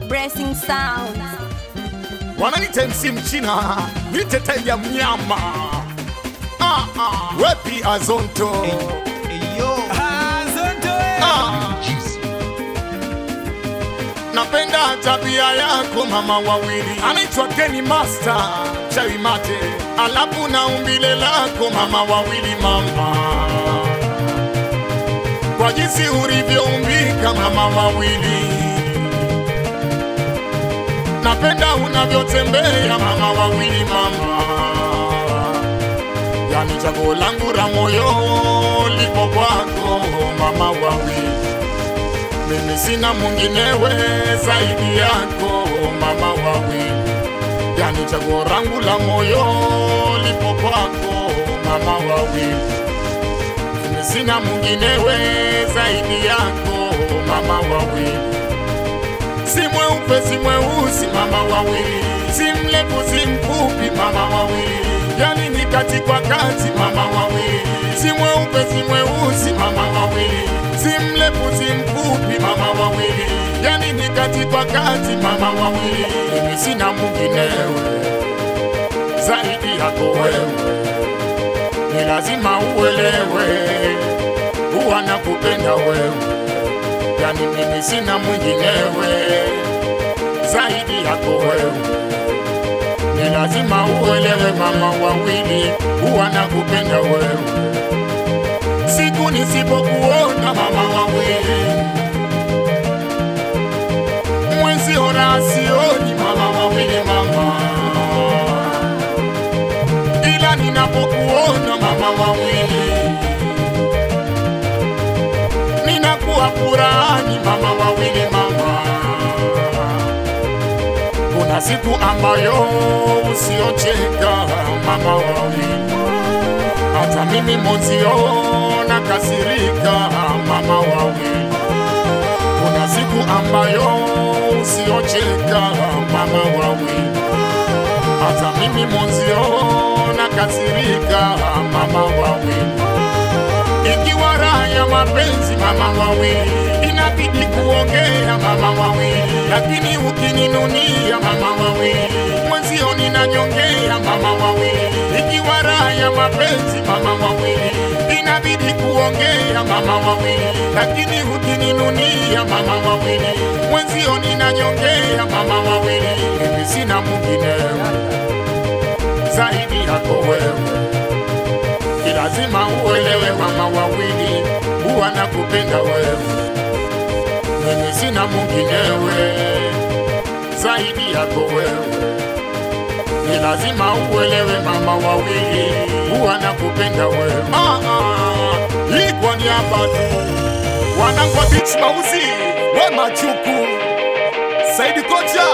Blessing Sound. wananita MC mchina niteteja mnyama ah, ah. wepi azonto ah. napenda tabia yako mama wawili anaitwa Kenny Master chawi mate alafu na umbile lako mama wawili mama kwa jinsi ulivyoumbika mama wawili napenda unavyotembea mama wawili mama, yani chaguo langu la moyo lipo kwako mama wawili, mimi sina mwinginewe zaidi yako mama wawili, yani chaguo langu la moyo lipo kwako mama wawili, mimi sina mwinginewe zaidi yako mama wawili si mweupe si mweusi mama wawili, si mrefu si mfupi mama wawili, yani ni kati kwa kati mama wawili, si mweupe si mweusi mama wawili, si mrefu si mfupi mama wawili, yani ni kati kwa kati mama wawili, mimi sina mwinginewe zaidi yako wewe, ni lazima uelewe, huwa nakupenda wewe yani mimi sina mwinginewe zaidi yako wewe, ni lazima uelewe mama wawili, huwa nakupenda wewe. Siku nisipokuona mama wawili, mwezi ora sioni mama wawili mama, ila ninapokuona mama wawili ninakuwa furani mama wawili mama. Kuna siku ambayo usiocheka mama wawili, hata mimi mozio nakasirika mama wawili. Kuna siku ambayo usiocheka mama wawili, hata mimi mozio nakasirika mama wawili ikiwa raha ya mapenzi mama wawili, inabidi kuongea mama wawili, lakini ukininunia mama wawili, mwenzio ninanyongea mama wawili. Ikiwa raha ya mapenzi mama wawili, inabidi kuongea mama wawili, lakini ukininunia mama wawili, mwenzio ninanyongea mama wawili. Mimi sina mwinginewe zaidi yako wewe ni lazima uelewe mama wawili, huwa nakupenda wewe, mimi sina mwinginewe zaidi yako wewe. Ni lazima uelewe mama wawili, huwa nakupenda wewe. Ah, ah, hii kwa niaba tu wanangu wa Beach Mauzi, we Machuku, Saidi Kocha,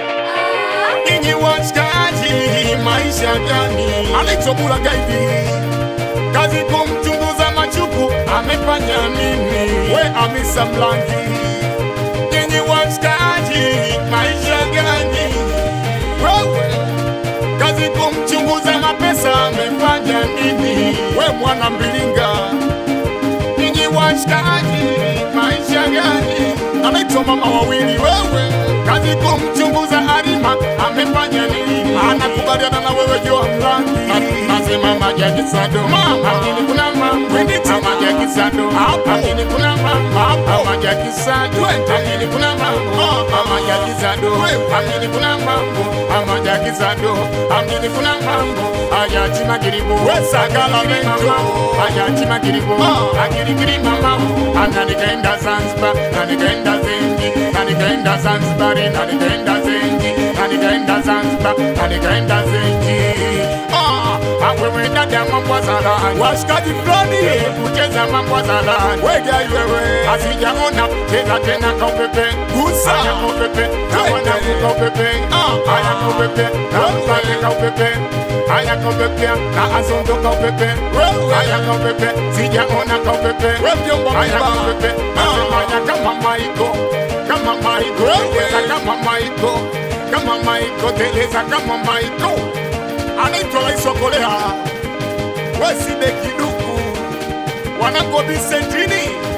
ninyi washikaji, maisha gani alichobula gaidi kazi kumchunguza Machuku amefanya nini? We Hamisa Mlangi, nyinyi washikaji, maisha gani? Wewe kazi kumchunguza Mapesa amefanya nini? We mwana Mbilinga, nyinyi washikaji, maisha gani? Anaitwa mama wawili, wewe kazi kumchunguza Halima amefanya nini? Anakubaliana na wewe Joa Mlangi, nasema majaji sado lakini kuna mambo amajaji sado lakini kuna mambo amajaji sado lakini kuna mambo amajaji sado lakini kuna mambo amajaji sado lakini kuna mambo ayaji magiribo wesagala mento ayaji magiribo agirigiri mama ananikaenda Zanzibar nanikaenda Zenji nanikaenda Zanzibar nanikaenda Zenji nanikaenda Zanzibar nanikaenda Zenji ah wewe dada mambo zalani washikaji fulani kucheza mambo zalani weja wewe asijaona cheza tena kwa upepe gusa aya kwa upepe na wana kwa upepe ah aya kwa upepe na mpale kwa upepe aya kwa upepe na azondo kwa upepe aya kwa upepe sijaona kwa upepe aya kwa upepe nasema kama maiko kama maiko teleza kama maiko kama maiko teleza kama maiko anaitwa Rais wa Korea Weside Kiduku wanangu Bisentini